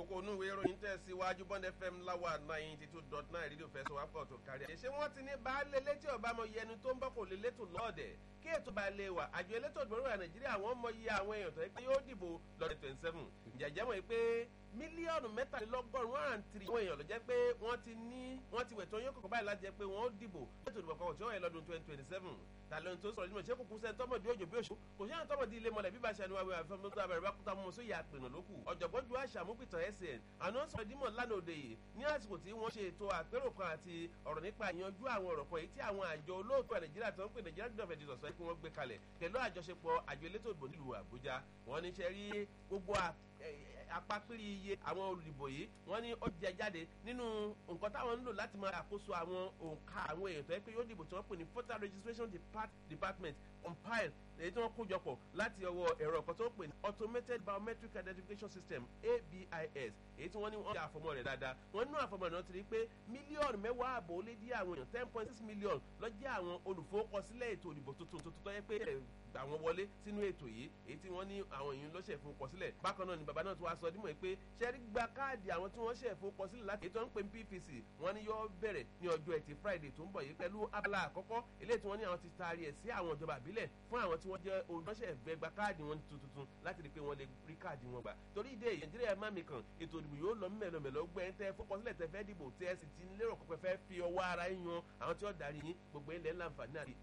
kókó inú ìwé ìròyìn tẹ̀síwájú bond fm láwà ninety two dot nine rédíò fẹsọ̀ wá pọ̀ tó kárí. ṣé wọ́n ti ní baálé létí ọba mọ iye ẹni tó ń bọ̀ kò lè létò lọ́ọ̀dẹ̀ kí ètò bá lè wà àjọ elétò ìgbòho nàìjíríà wọ́n mọ iye àwọn èèyàn tó yẹ pé yóò dìbò lọ́dẹ̀ twenty seven jẹ̀jẹ̀ mọ̀ pé mílíọ̀nù mẹ́tàlélọ́gọ́rùn-ún one and three àwọn èèyàn ló jẹ́ pé wọ́n ti ní wọ́n ti wẹ̀ tó yín kọ̀ọ̀kan báyìí láti jẹ́ pé wọ́n ó dìbò ètò ìdìbò kan tí ó yẹ lọ́dún twenty twenty seven tàlẹ́ tó sọ̀rọ̀ nínú ìṣe kúkú sẹ́ni tọ́mọ̀dé òjò bí òṣù kò sí àwọn tọ́mọ̀dé ilé mọ̀lẹ́ bíbá ṣàníwá wíwá fún mi tó abẹ́rẹ́ bá kúta mọ́ sóyè àpènà lókù ọ̀jọ̀gbọ́n ju àṣà múpìtàn sn àná sọ̀rọ̀ dímọ̀ lánàá òde yìí ní àsìkò tí wọ́n ṣe ètò àpérò kan àti ọ̀rọ̀ nípa ìyanjú àwọn ọ̀rọ̀ kan èyí tí àwọn àjọ olóòtú nàìjíríà tó ń pè nàìjíríà gbọ̀dọ̀ fẹ̀dí sọ̀sọ́ kí wọ́n gbé kalẹ̀ pẹ̀lú àjọṣepọ̀ àjọ elétò ìbò nílùú àbújá wọ́n ní ṣe rí gbogbo apapiri iye àwọn olùdìbò yìí wọ́n ní ó jẹ jáde nínú nǹkan táwọn ń lò láti máa àkóso àwọn òǹkà àwọn èèyàn tó yẹ pé yóò dìbò tí wọ́n pè ní voter registration department compile èyí tí wọ́n kó jọpọ̀ láti ọwọ́ ẹ̀rọ kan tó ń pè ní automated biometric identification system abis èyí tí wọ́n ní wọ́n ṣe àfọmọ́ rẹ̀ dáadáa wọ́n nínú àfọmọ́ rẹ̀ ti rí pé mílíọ̀nù mẹ́wàá àbò ó lé dí àwọn èèyàn ten point six million lọ́jọ́ àwọn olùfowópamọ́sílẹ̀ ètò ìdìbò tuntun tuntun tó yẹ pé àwọn wọlé sínú ètò yìí èyí tí wọ́n ní àwọn èèyàn lọ́sẹ̀ ìfowópamọ́sílẹ̀ bákan náà ni bàbá náà tún wá sọ dímọ̀ pé ṣẹ́rí gba káàdì àwọn tí wọ́n ṣe ìfowópamọ́sílẹ̀ láti ètò ń pè ní pvc wọ́n ní yóò bẹ̀rẹ̀ ní ọjọ́ ẹtì friday tó ń bọ̀ yìí pẹ̀lú abala àkọ́kọ́ eléyìí tí wọ́n ní àwọn ti taari ẹ̀ sí àwọn ìjọba àbílẹ̀ fún àwọn tí wọ́n jẹ́ olùránṣẹ́ ìfẹ́ gba káàdì wọn tuntun láti rí i pé wọ́n lè rí káàdì wọn gbà torí ìdí èyí nàìjíríà má mi kàn ètò ìdìbò yóò lọ mẹ́lọmẹ́lọ gbẹ́ ń tẹ́ fọ́pọ́sílẹ̀ tẹ́ fẹ́ dìbò tẹ́ ẹ sì ti lérò pé fẹ́ fi ọwọ́ ara yín yan àwọn tí ó darí yín gbogbo ilẹ̀ ńláǹfààní àti